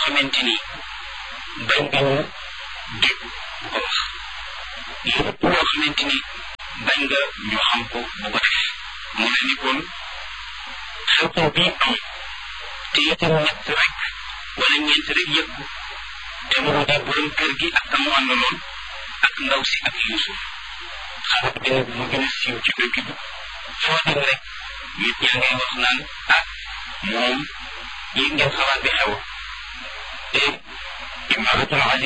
xamante ni bañ nga ñu dégg ko wax lépp loo xamante ni bañ nga ñu xam ko bu ko def mu ne ni kon xew-xew bii am te itam ñett rek wala ñeent rek yëg ko te mu di borom kër gi ak ka mu àndaloon ak ndaw si ak Yuusuf xarit bi nag mu gën a siiw ci dëkk bi foo dem rek nit ñaa ngay wax naan ah moom yéeg ngeen xalaat bi xew te imaratul